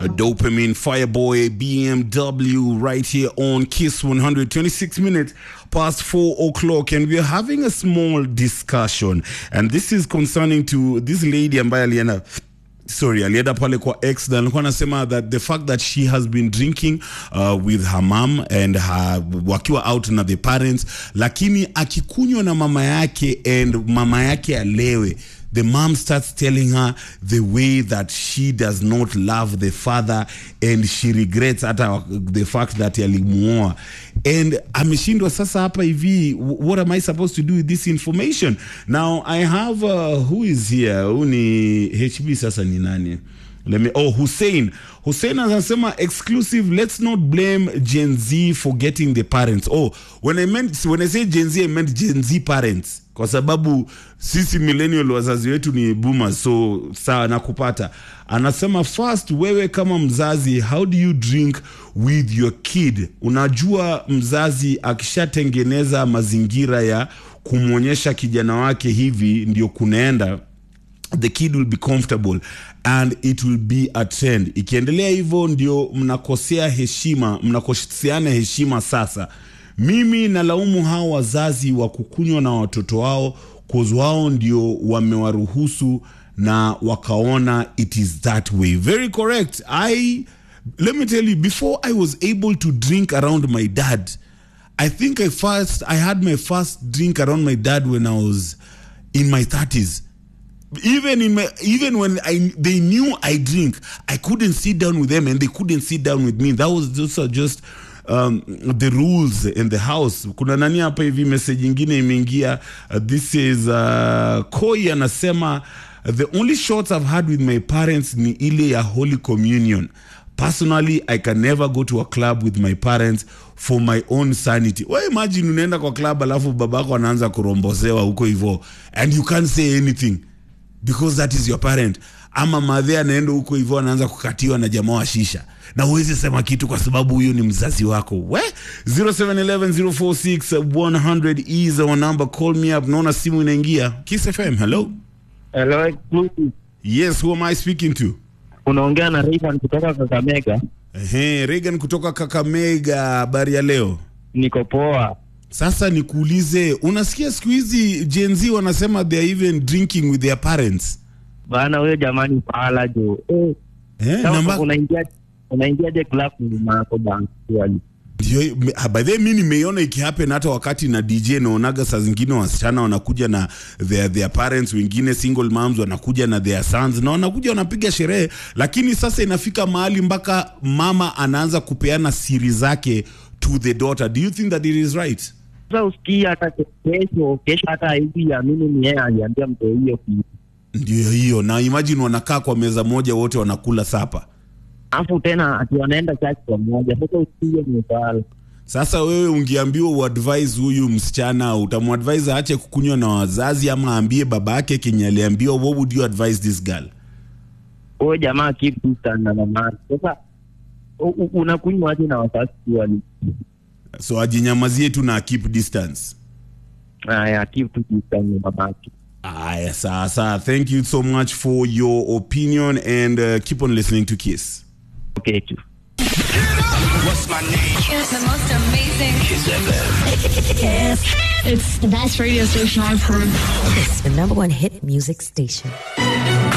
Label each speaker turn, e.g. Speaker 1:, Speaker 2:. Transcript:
Speaker 1: Dopamine Fireboy BMW right here on Kiss 126 minutes past 4 o'clock and we're having a small discussion and this is concerning to this lady ambaye alienda sorry alienda pale kwa x na alikuwa anasema that the fact that she has been drinking uh, with her mom and her, wakiwa out na the parents lakini akikunywa na mama yake and mama yake alewe the mom starts telling her the way that she does not love the father and she regrets hata the fact that alimuoa and ameshindwa sasa hapa hivi what am i supposed to do with this information now i have uh, who is here huu ni hb sasa ni nani Let me, oh, Hussein. Hussein anasema exclusive, let's not blame Gen Z for getting the parents. Oh, when I meant, when I say Gen Z, I meant Gen Z parents. Kwa sababu sisi millennial wazazi wetu ni boomers, so sawa nakupata. Anasema first, wewe kama mzazi, how do you drink with your kid? Unajua mzazi akishatengeneza mazingira ya kumwonyesha kijana wake hivi ndio kunaenda the kid will be comfortable and it will be a trend ikiendelea hivyo ndio mnakosea heshima mnakoseana heshima sasa mimi nalaumu hao wazazi wa kukunywa na watoto wao kozi wao ndio wamewaruhusu na wakaona it is that way very correct i let me tell you before i was able to drink around my dad i think i first i had my first drink around my dad when i was in my 30s even in my even when I they knew I drink, I couldn't sit down with them and they couldn't sit down with me. That was those are just um, the rules in the house. Kuna nani hapa hivi message ingine imeingia. Uh, this is uh, Koi anasema the only shots I've had with my parents ni ile ya Holy Communion. Personally, I can never go to a club with my parents for my own sanity. Well, imagine unaenda kwa club alafu babako anaanza kurombosewa huko hivyo and you can't say anything because that is your parent ama madhe anaenda huko hivyo anaanza kukatiwa na jamaa wa shisha na huwezi sema kitu kwa sababu huyo ni mzazi wako we 0711046100 is our number call me up naona simu inaingia kiss fm hello
Speaker 2: Hello, exclusive.
Speaker 1: yes who am i speaking to
Speaker 2: Unaongea na Rayvan kutoka Kakamega.
Speaker 1: Ehe, Regan kutoka Kakamega, habari ya leo.
Speaker 2: Niko poa.
Speaker 1: Sasa nikuulize, unasikia siku hizi Gen Z wanasema they are even drinking with their parents
Speaker 2: Bana huyo jamani pala jo. Eh,
Speaker 1: eh,
Speaker 2: kama
Speaker 1: namba-
Speaker 2: unaingia unaingiaje club nyuma yako bana? Swali.
Speaker 1: Ndio, me- ah, by the way, mi nimeiona ikihappen hata wakati na DJ naonaga saa zingine wasichana wanakuja na their, their parents, wengine single moms wanakuja na their sons na wanakuja wanapiga sherehe, lakini sasa inafika mahali mpaka mama anaanza kupeana siri zake to the daughter. Do you think that it is right?
Speaker 2: Sasa usikii hata kesho kesho hata hivi ya mimi ni yeye aliambia mtu hiyo kitu.
Speaker 1: Ndio hiyo, na imagine wanakaa kwa meza moja wote wanakula sapa.
Speaker 2: Alafu tena ati wanaenda church pamoja. Sasa usikii ni pala.
Speaker 1: Sasa wewe ungeambiwa uadvise huyu msichana, utamadvise aache kukunywa na wazazi ama aambie baba yake kenye aliambiwa? What would you advise this girl?
Speaker 2: Huyo jamaa keep distance na mama. yake. Sasa u- u- unakunywa aje na wasasi swali.
Speaker 1: So ajinyamazie tu na keep distance.
Speaker 2: Haya, keep distance na mama. yake.
Speaker 1: Aya, sasa thank you so much for your opinion and uh, keep on listening to Kiss.
Speaker 2: Okay, tu.
Speaker 3: Kiss the most amazing.
Speaker 4: It's the best radio station I've heard.
Speaker 5: It's the number one hit music station.